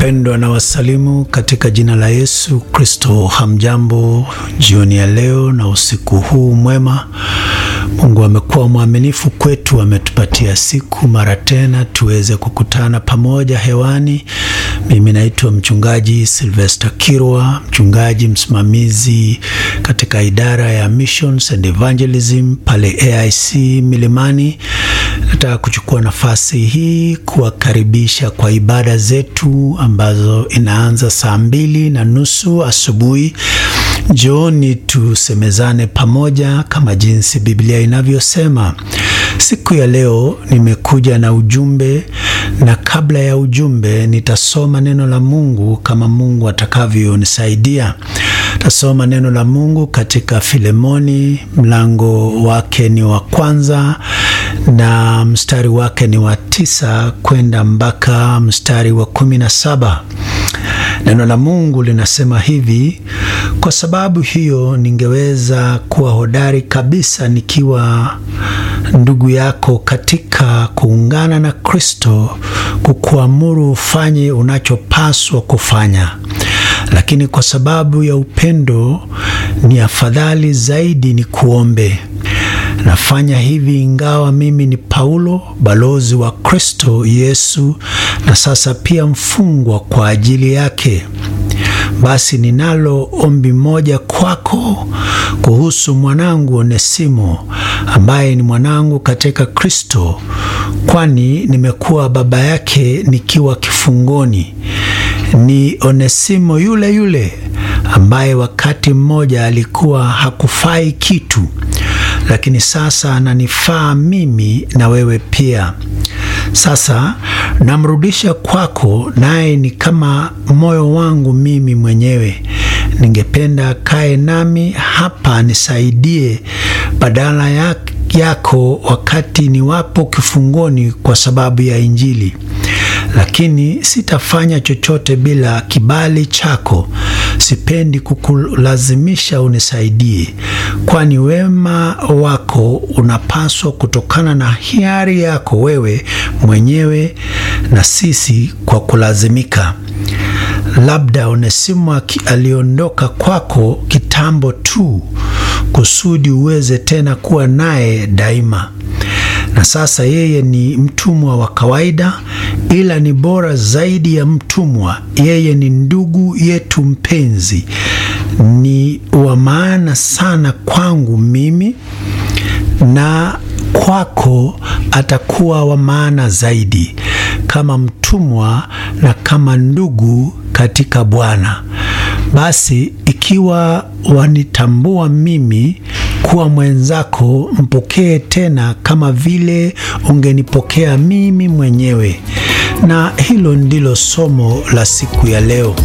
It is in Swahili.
Wapendwa na wasalimu katika jina la Yesu Kristo. Hamjambo jioni ya leo na usiku huu mwema. Mungu amekuwa mwaminifu kwetu, ametupatia siku mara tena tuweze kukutana pamoja hewani. Mimi naitwa mchungaji Sylvester Kirwa, mchungaji msimamizi katika idara ya Missions and Evangelism pale AIC Milimani. Nataka kuchukua nafasi hii kuwakaribisha kwa ibada zetu ambazo inaanza saa mbili na nusu asubuhi. Njooni tusemezane pamoja kama jinsi Biblia inavyosema. Siku ya leo nimekuja na ujumbe, na kabla ya ujumbe nitasoma neno la Mungu kama Mungu atakavyonisaidia. Tasoma neno la Mungu katika Filemoni, mlango wake ni wa kwanza na mstari wake ni wa tisa kwenda mpaka mstari wa kumi na saba. Neno la Mungu linasema hivi: kwa sababu hiyo ningeweza kuwa hodari kabisa nikiwa ndugu yako katika kuungana na Kristo, kukuamuru ufanye unachopaswa kufanya. Lakini kwa sababu ya upendo, ni afadhali zaidi ni kuombe. Nafanya hivi ingawa mimi ni Paulo, balozi wa Kristo Yesu, na sasa pia mfungwa kwa ajili yake. Basi ninalo ombi moja kwako kuhusu mwanangu Onesimo, ambaye ni mwanangu katika Kristo, kwani nimekuwa baba yake nikiwa kifungoni. Ni Onesimo yule yule ambaye wakati mmoja alikuwa hakufai kitu, lakini sasa ananifaa mimi na wewe pia. Sasa namrudisha kwako, naye ni kama moyo wangu mimi mwenyewe. Ningependa kae nami hapa nisaidie badala ya yako wakati niwapo kifungoni kwa sababu ya Injili. Lakini sitafanya chochote bila kibali chako. Sipendi kukulazimisha unisaidie, kwani wema wako unapaswa kutokana na hiari yako wewe mwenyewe na sisi kwa kulazimika. Labda Onesimo aliondoka kwako kitambo tu kusudi uweze tena kuwa naye daima na sasa yeye ni mtumwa wa kawaida, ila ni bora zaidi ya mtumwa. Yeye ni ndugu yetu mpenzi, ni wa maana sana kwangu mimi, na kwako atakuwa wa maana zaidi, kama mtumwa na kama ndugu katika Bwana. Basi ikiwa wanitambua mimi kuwa mwenzako, mpokee tena kama vile ungenipokea mimi mwenyewe. Na hilo ndilo somo la siku ya leo.